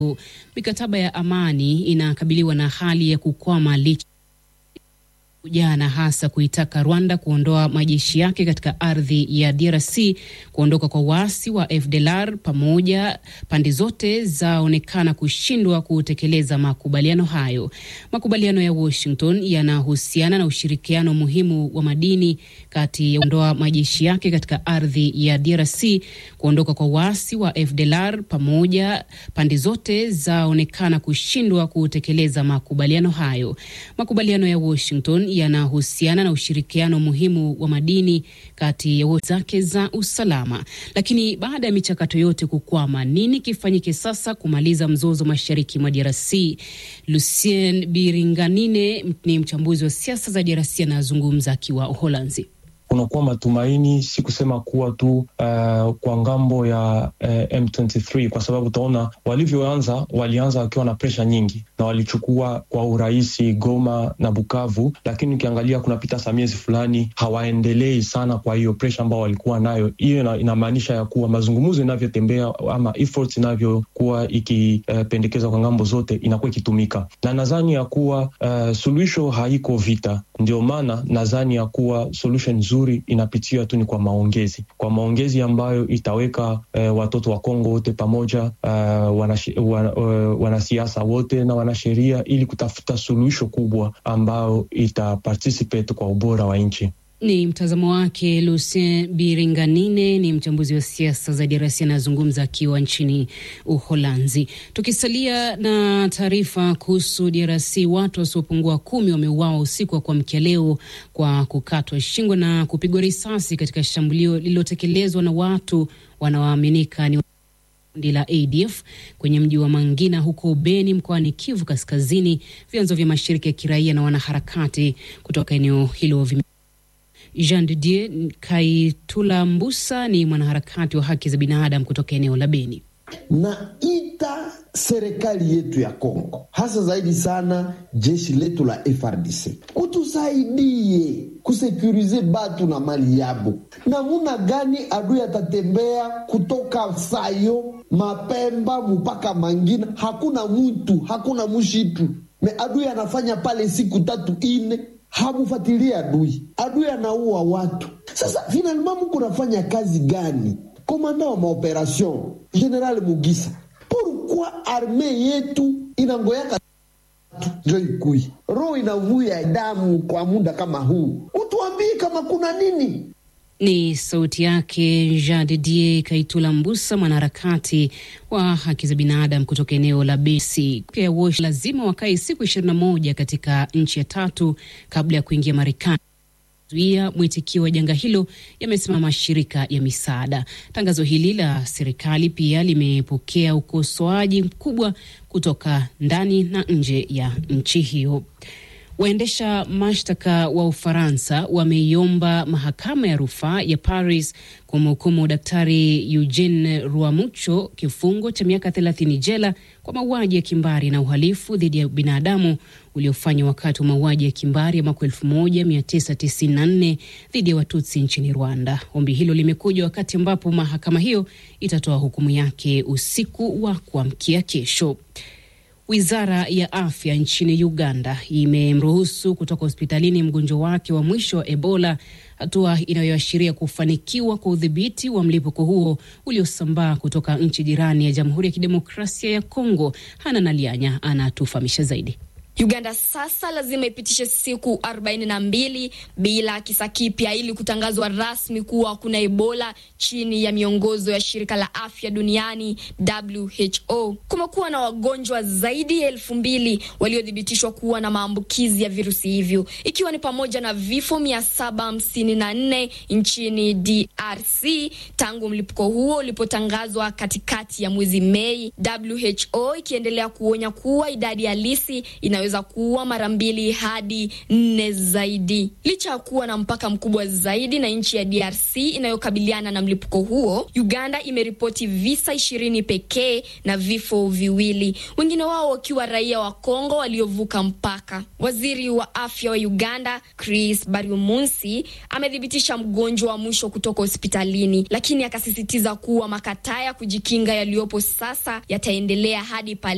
Mikataba ya amani inakabiliwa na hali ya kukwama licha jana hasa kuitaka Rwanda kuondoa majeshi yake katika ardhi ya DRC, kuondoka kwa waasi wa FDLR pamoja, pande zote zaonekana kushindwa kutekeleza makubaliano hayo. Makubaliano ya Washington yanahusiana na ushirikiano muhimu wa madini kati ya kuondoa majeshi yake katika ardhi ya DRC, kuondoka kwa waasi wa FDLR pamoja, pande zote zaonekana kushindwa kutekeleza makubaliano hayo. Makubaliano ya Washington yanahusiana na ushirikiano muhimu wa madini kati ya zake za usalama. Lakini baada ya michakato yote kukwama, nini kifanyike sasa kumaliza mzozo mashariki mwa DRC? Lucien Biringanine ni mchambuzi wa siasa za DRC, anazungumza akiwa Uholanzi. Kunakuwa matumaini, si kusema kuwa tu uh, kwa ngambo ya uh, M23 kwa sababu utaona walivyoanza, walianza wakiwa na presha nyingi na walichukua kwa urahisi Goma na Bukavu, lakini ukiangalia kunapita sa miezi fulani hawaendelei sana. Kwa hiyo presha ambao walikuwa nayo, hiyo inamaanisha ya kuwa mazungumzo inavyotembea ama efforts inavyokuwa ikipendekezwa uh, kwa ngambo zote inakuwa ikitumika, na nadhani ya kuwa uh, suluhisho haiko vita. Ndio maana nadhani ya kuwa solution nzuri inapitia tu ni kwa maongezi, kwa maongezi ambayo itaweka uh, watoto wa Kongo wote pamoja, uh, wanasiasa wana wote na wanasheria, ili kutafuta suluhisho kubwa ambayo ita participate kwa ubora wa nchi. Ni mtazamo wake Lucien Biringanine, ni mchambuzi wa siasa za DRC, anazungumza akiwa nchini Uholanzi. Tukisalia na taarifa kuhusu DRC, watu wasiopungua kumi wameuawa usiku wa kuamkia leo kwa kukatwa shingo na kupigwa risasi katika shambulio lililotekelezwa na watu wanaoaminika ni kundi la ADF kwenye mji wa Mangina huko Beni mkoani Kivu Kaskazini. Vyanzo vya mashirika ya kiraia na wanaharakati kutoka eneo hilo vime Jean de Dieu Kaitula Mbusa ni mwanaharakati wa haki za binadamu kutoka eneo la Beni. Naita serikali yetu ya Kongo, hasa zaidi sana jeshi letu la FRDC kutusaidie kusekurize batu na mali yabo. Namuna gani adui atatembea kutoka Sayo Mapemba mpaka Mangina? Hakuna mutu, hakuna mushitu me adui anafanya pale siku tatu ine hamufuatilia adui, adui anaua watu. Sasa finalma muko nafanya kazi gani? Komanda wa maoperation General Mugisa, pourquoi arme yetu inangoyaka njo ikui roho inavuya damu kwa muda kama huu? Utuambie kama kuna nini. Ni sauti yake Jean de Dieu Kaitula Mbusa, mwanaharakati wa haki za binadamu kutoka eneo la Besi. Lazima wakae siku ishirini na moja katika nchi ya tatu kabla ya kuingia Marekani zuia mwitikio wa janga hilo, yamesema mashirika ya misaada. Tangazo hili la serikali pia limepokea ukosoaji mkubwa kutoka ndani na nje ya nchi hiyo. Waendesha mashtaka wa Ufaransa wameiomba mahakama ya rufaa ya Paris kumhukumu Daktari Eugene Ruamucho kifungo cha miaka 30 jela kwa mauaji ya kimbari na uhalifu dhidi ya binadamu uliofanywa wakati wa mauaji ya kimbari ya mwaka 1994 dhidi ya Watutsi nchini Rwanda. Ombi hilo limekuja wakati ambapo mahakama hiyo itatoa hukumu yake usiku wa kuamkia kesho. Wizara ya afya nchini Uganda imemruhusu kutoka hospitalini mgonjwa wake wa mwisho wa Ebola, hatua inayoashiria kufanikiwa kwa udhibiti wa mlipuko huo uliosambaa kutoka nchi jirani ya Jamhuri ya Kidemokrasia ya Kongo. Hana Nalianya anatufahamisha zaidi. Uganda sasa lazima ipitishe siku 42 bila kisa kipya ili kutangazwa rasmi kuwa kuna Ebola chini ya miongozo ya shirika la afya duniani WHO. Kumekuwa na wagonjwa zaidi ya elfu mbili waliothibitishwa kuwa na maambukizi ya virusi hivyo ikiwa ni pamoja na vifo 754 nchini DRC tangu mlipuko huo ulipotangazwa katikati ya mwezi Mei, WHO ikiendelea kuonya kuwa idadi halisi inaweza kuwa mara mbili hadi nne zaidi. Licha ya kuwa na mpaka mkubwa zaidi na nchi ya DRC inayokabiliana na mlipuko huo, Uganda imeripoti visa ishirini pekee na vifo viwili, wengine wao wakiwa raia wa Kongo waliovuka mpaka. Waziri wa afya wa Uganda Chris Baryomunsi amethibitisha mgonjwa wa mwisho kutoka hospitalini, lakini akasisitiza kuwa makataa ya kujikinga yaliyopo sasa yataendelea hadi pale